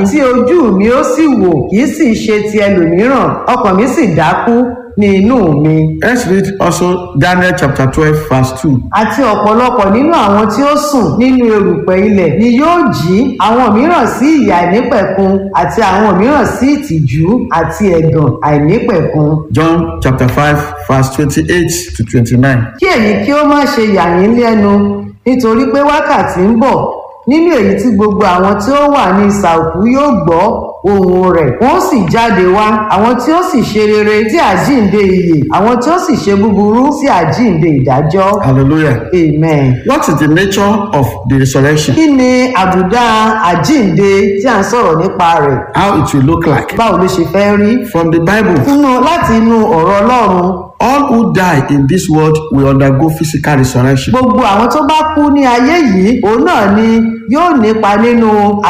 tí ojú mi ó sì wò kì í sì ṣe ti ẹlòmíràn ọkàn mi sì dákú ní inú mi. Let's read also Daniel chapter 12, verse 2. àti ọ̀pọ̀lọpọ̀ nínú àwọn tí ó sùn nínú erùpẹ̀ ilẹ̀ ni yóò jí àwọn mìíràn sí ìyà àìnípẹ̀kun àti àwọn mìíràn sí ìtìjú àti ẹ̀gàn àìnípẹ̀kun. John chapter 5, verse 28 to 29. kí èyí kí ó má ṣe yà yín lẹ́nu nítorí pé wákàtí ń bọ̀ nínú èyí tí gbogbo àwọn tí ó wà ní ìsà òkú yóò gbọ́ ohùn rẹ̀ wọ́n sì jáde wá àwọn tí ó sì ṣe rere sí àjíǹde ìyè àwọn tí ó sì ṣe búburú sí àjíǹde ìdájọ́ Hallelujah. amen. What is the nature of the resurrection? kí ni àbùdá àjíǹde tí à ń sọ̀rọ̀ nípa rẹ̀ How it will look like? báwo ló ṣe fẹ́ rí From the Bible, nínú láti inú ọ̀rọ̀ ọlọ́run all who die in this world will undergo physical resurrection. gbogbo àwọn tó bá kú ní ayé yìí òun náà ni yóò nípa nínú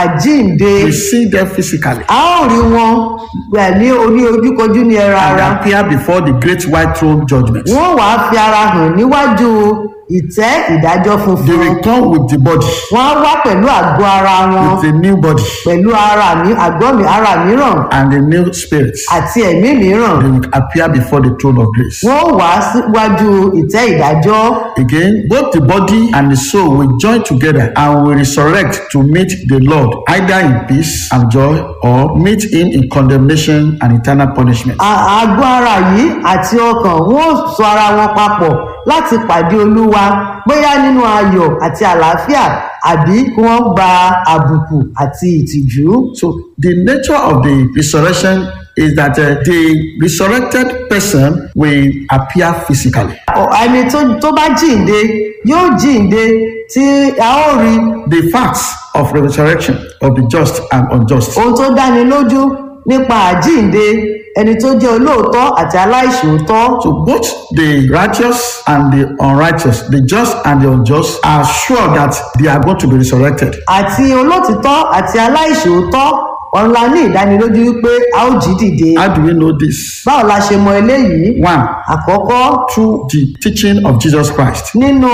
àjíǹde We see them physically a ó rí wọn gbà ní orí ojúkojú ní ẹran and ara appear before the great white throne judgment. wọ́n wàá fi ara hàn níwájú ìtẹ́ ìdájọ́ They funfun will come with the body, wọ́n á wá pẹ̀lú àgọ́ ara wọn with a new body pẹ̀lú ara mi àgọ́ mi ara mìíràn and a new spirit. àti ẹ̀mí mìíràn They will appear before the throne of grace. wọ́n wá síwájú ìtẹ́ ìdájọ́ Again, both the body and the soul will join together and will resurrect to meet the Lord, either in peace and joy or meet him in condemnation and eternal punishment. À- àgọ́ ara yìí àti ọkàn wọ́n ó sọ ara wọn papọ̀ láti pàdé olúwa bóyá nínú ayọ̀ àti àlàáfíà àbí kí wọ́n gba àbùkù àti ìtìjú. So, the nature of the resurrection is that uh, the resurrected person will appear physically. Ọ- ẹni tó- tó bá jíǹde yóò jíǹde tí a ó rí The facts of the resurrection of the just and unjust ohun tó dáni lójú nípa àjíǹde ẹni tó jẹ́ olóòótọ́ àti aláìṣòótọ́. So both the righteous and the unrighteous, the just and the unjust, are sure that they are going to be resurrected. àti olótìtọ́ àti aláìṣòótọ́ ọ̀run la ní ìdánilójú wípé a ó jí dìde. How do we know this? báwo la ṣe mọ eléyìí? One, àkọ́kọ́ through the teaching of Jesus Christ. nínú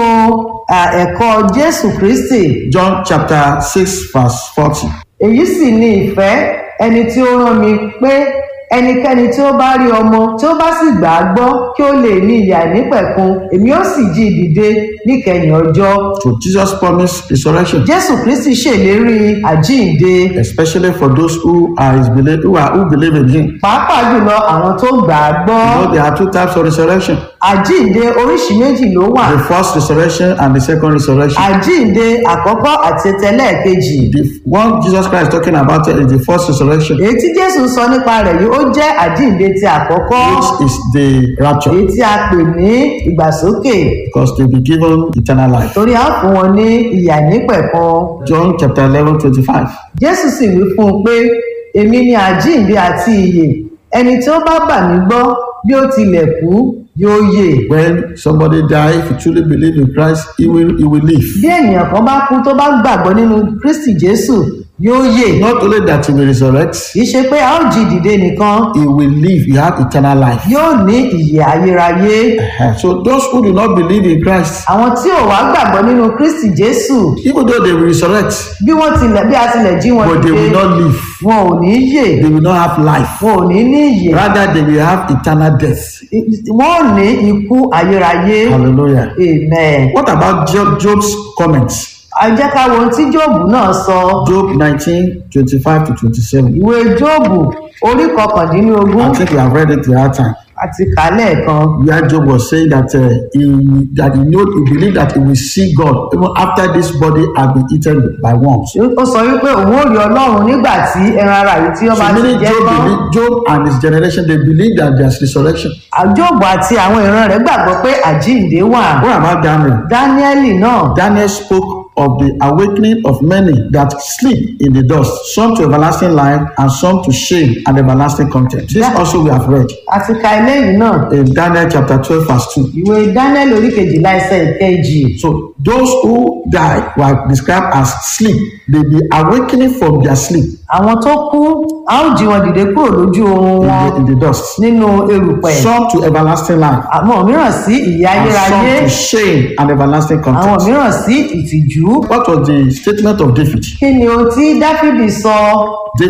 à, ẹ̀kọ́ jésù kristi John chapter 6, verse 40. èyí sì ni ìfẹ́ ẹni tí ó rán mi pé ẹnikẹ́ni tí ó bá rí ọmọ tí ó bá sì gbà á gbọ́ kí ó lè ní ìyà nípẹ̀kun èmi ó sì jí i dìde níkẹyìn ọjọ́ So Jesus promised resurrection, jésù kristi ṣèlérí àjíǹde especially for those who are his believe, who are who believe in him. pàápàá jùlọ àwọn tó gbà á gbọ́ You know there are two types of resurrection: àjíǹde oríṣi méjì ló wà the first resurrection and the second resurrection. àjíǹde àkọ́kọ́ àti tẹlẹ́ẹ̀kejì The one Jesus Christ is talking about is the first resurrection, èyí tí jésù sọ nípa rẹ̀ yìí ó jẹ́ àjíǹde ti àkọ́kọ́ which is the rapture, èyí tí a pè ní ìgbàsókè because they be given eternal life. torí a ó fún wọn ní ìyà nípẹ̀kan John chapter 11, 25. jésù sì wí fún un pé èmi ni àjíǹde àti ìyè ẹni tí ó bá bà mí gbọ́ bí ó tilẹ̀ kú yóò yè When somebody die, if you truly believe in Christ, he will he will live. bí ènìyàn kan bá kú tó bá gbàgbọ́ nínú kristi jésù yóò yè Not only that he will resurrect, kì í ṣe pé a ó jí dìde nìkan he will live. He have eternal life. yóò ní ìyè ayérayé Uh-huh. So those who do not believe in Christ, àwọn tí ò wá gbàgbọ́ nínú kristi jésù even though they will resurrect, bí wọ́n tilẹ̀ bí a tilẹ̀ jí wọn but they will dìde not live. wọn ò ní yè They will not have life. wọn ò ní ní ìyè Rather, they will have eternal death. wọn ò ní ikú ayérayé Hallelujah. amen. What about Job, Job's comments? a jẹ́ ká wo ohun tí jóòbù náà sọ Job 19, 25 to 27. ìwé jóòbù orí kọkàndínlógún I think we have read it the other time. àti kálẹ̀ kan Where Job was saying that uh, he that he know he believed that he will see God even after this body has been eaten by worms. ó sọ wípé òun ò rí ọlọ́run nígbà tí ẹran ara yìí tí ó bá So ti many jẹ́ Job, tán believe, Job and his generation they believe that there's resurrection. jóòbù àti àwọn ìran rẹ̀ gbàgbọ́ pé àjíǹde wà What about Daniel? dáníẹ́lì náà Daniel spoke of the awakening of many that sleep in the dust, some to everlasting life and some to shame and everlasting contempt. This Yeah. also we have read àti ka eléyìí náà in Daniel chapter 12, verse 2. ìwé dáníẹ́lì orí kejìlá ẹsẹ̀ ìkejì So those who die were described as sleep. They be awakening from their sleep àwọn tó kú a ó jí wọn dìde kúrò lójú oorun in wọn the, in the dust. nínú erùpẹ̀ Some to everlasting life àwọn mìíràn sí ìyà and ayérayé some to shame and everlasting àwọn contempt. mìíràn sí ìtìjú What was the statement of David? kí ni ohun tí dáfídì sọ